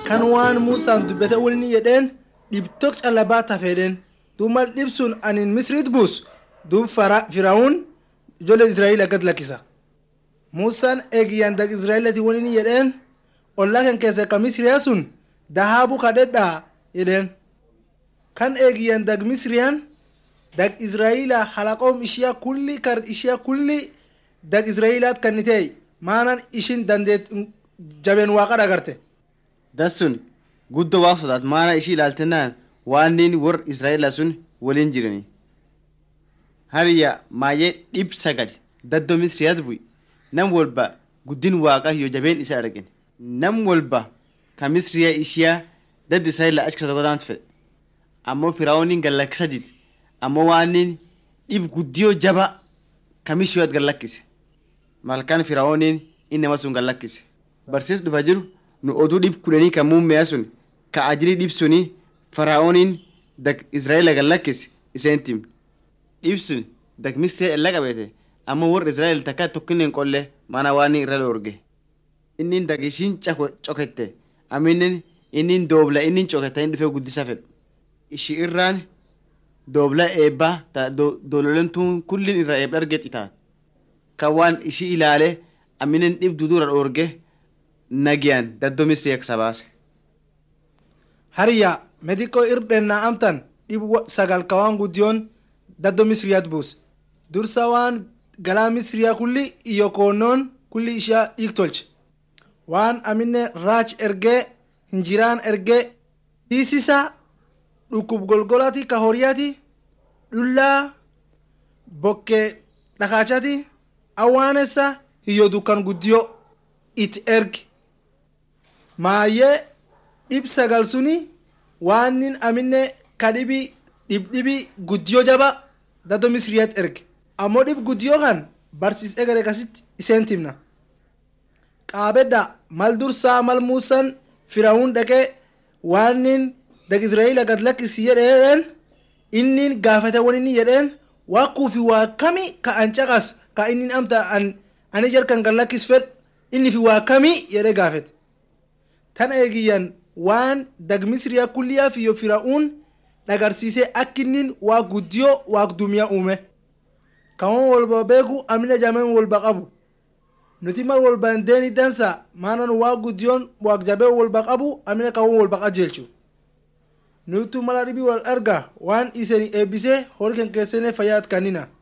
kan waan muusaan dubbate waliin jedheen dhibtok callabaa tafeedheen duub mal dhibsun anin misriit buus duub firaa'uun ijoollee israa'el akkat lakkisa muusaan eegiyyan dag israa'elati waliin jedheen ollaa kan keessa ka misriyaa sun dahaabu kadhedhaa jedheen kan eegiyyan dag misriyaan dag israa'ila halaqoom ishiyaa kulli kar ishiyaa kulli dag israa'ilaat kannitee maanan ishin dandeet jabeen waaqadha agarte dassun guddoo waaq sodaat maana ishii ilaaltennaan waannin wor israa'eela sun waliin jirani hariya maayee dhib sagal daddoo misriyaat bu'i nam walba guddin waaqa yoo jabeen isa argin nam walba ka misriya ishiyaa dad israa'eela achi kasa godaant fedhe ammoo firaa'ooniin gallakkisa dide ammoo waannin dhib guddiyoo jaba kamishiyoot gallakkise malkaan firaa'ooniin inni nama sun gallakkise barsiis dhufa jiru nu oduu dhib kudhanii kan muummeya sun ka ajilii dhib suni faraa'ooniin dag israa'eela gallakkise iseen tim dhib sun dag misriya ella qabeete ammoo warra israa'el takka tokkinneen qolle mana waan irra dhoorge innin dag ishiin cokette aminen innin doobla innin coketta inni dhufee guddisa fedhu ishi irraan doobla eebbaa ta doololentuun kullin irra eebba argeet itaat kan waan ishi ilaale aminen dhib dudura dhoorge nagiyan daddoo misriyak sabaase hariya mediko irdhennaa amtan dhib sagal ka waan guddiyoon daddoo misriyaat buus dursa waan galaa misriyaa kulli iyo koonnoon kulli ishiyaa dhiig tolche waan amine raach ergee hinjiraan ergee dhiisisa dhukkub golgolati ka horiyaati dhullaa bokkee dhakaachati awwaanessa hiyyo dukkan guddiyo it erge maayyee dhib sagal suni waannin amine ka dhibi dhibdhibi guddiyo jaba daddoo misriyaat erge ammoo dhib guddiyo kan barsiis egere kasitti iseen timna qaabedda mal dursaa mal muusan firaa'uun dhaqee waannin dag israa'ila gad lakkisi jedheen innin gaafate won inni jedheen waakuufi waa kami ka an caqas ka innin amta an ani jalkan gad lakkis fed inni fi waa kami jedhee gaafete tan eegiyyan waan dag misriyaa kulliyaa fi yo firaa'uun dhagarsiisee akkinnin waa guddiyo waaq dumiyaa uume kawan walba beeku amina jameen walba qabu nuti mal walba deeni dansa maanan waa guddiyoon waaq jabee walba qabu amina kawan walba qajeelchu nutu mala dhibi wal arga waan iseni eebbisee horii kan keessanii fayyaat kannina